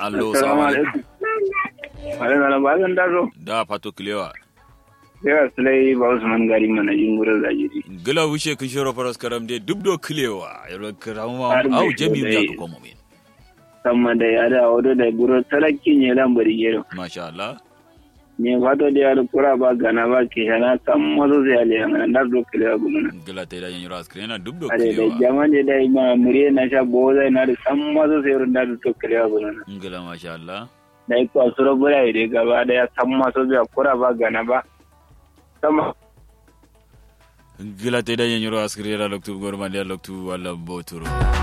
allo Assalamu salamu alaikum alaikum. Alaikum salam ba zan dazo. da pato kilewa Yawa sulai ba Usman gari mana jingurar zajiri. gila wuce kun shiro faras karam de dubdo kilewa yaro karama Har au bai jami so ya dai. ko komo min Samma da ya da wado da guro talakki ne lambari gero. masha Allah Ne fato da ya da kura ba gana ba ke shana san mazo zai ale yana da do kilewa gumana. gila ta da yanyiro askrena dubdo Ade da kilewa jama ne da ma muriye na sha boza na da san mazo sai runda da to kilewa gumana. gila masha Allah Da ko asuro bura ide gaba da ya san mazo zai kura ba gana ba. Sama gila ta da yanyiro askrena loktu gorma de loktu wala boturo